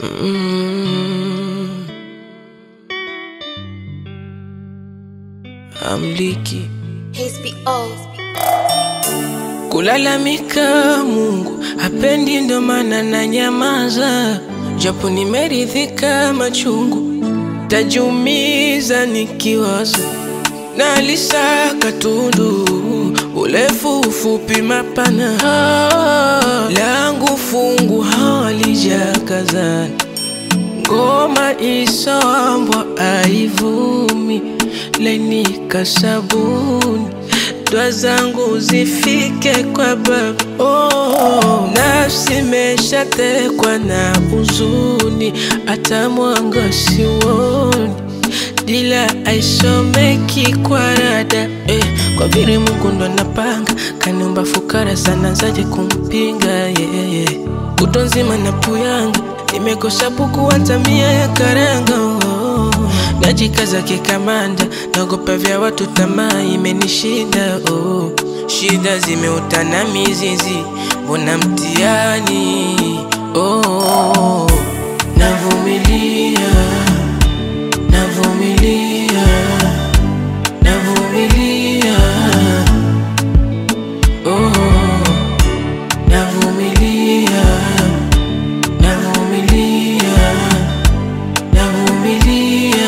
Mm. Amliki HBO. kulalamika, Mungu hapendi, ndo maana na nyamaza, japo nimeridhika machungu, tajumiza nikiwaza, nalisaka tundu urefu ufupi mapana, Ah, langu fungu halijakazana ngoma isoambwa aivumi lainika sabuni dwa zangu zifike kwa baba oh, nafsi meshatekwa na huzuni hata mwanga siwoni dila aisomeki kwa rada eh, kwa vile Mungu ndo anapanga kaniumba fukara sana zaje kumpinga yeah, yeah. Kutwa nzima na puyanga nimekosa puku hata mia ya karanga oh. Najikaza kikamanda naogopa vya watu, tamaa imenishinda oh. Shida zimeutana mizizi, mbona mtihani oh. Navumilia, navumilia, navumilia oh. Navumilia, navumilia, navumilia.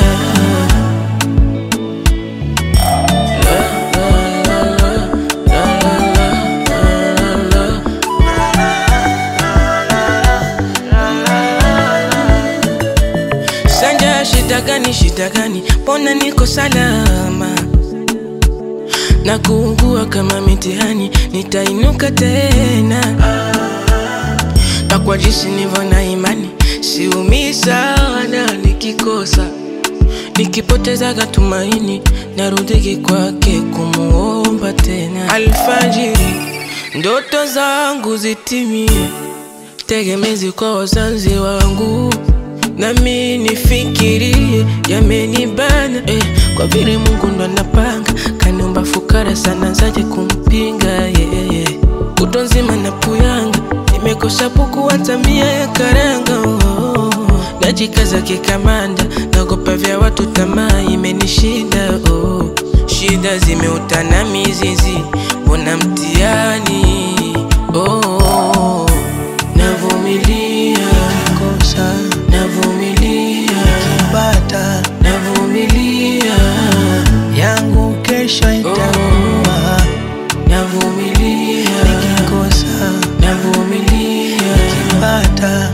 Sanja, shida gani? Shida gani? Mbona niko salama na kuugua kama mitihani, nitainuka tena na kwa jinsi nivyo na imani, siumii sana nikikosa, nikipotezaga tumaini, narudiki kwake kumuomba tena. Alfajiri ndoto zangu zitimie, tegemezi kwa wazazi wangu nami nifikirie yamenibana eh, kwa vile Mungu ndo anapanga kaniumba fukara sana zaje kumpinga yeah, yeah. Kutwa nzima na puyanga nimekosa puku hata mia ya karanga oh. Najikaza kikamanda naogopa vya watu, tamaa imenishinda oh. Shida zimeutana mizizi, mbona mtihani oh. Navumilia kosa navumilia bata navumilia yangu kesho itakuwa navumilia nikikosa navumilia bata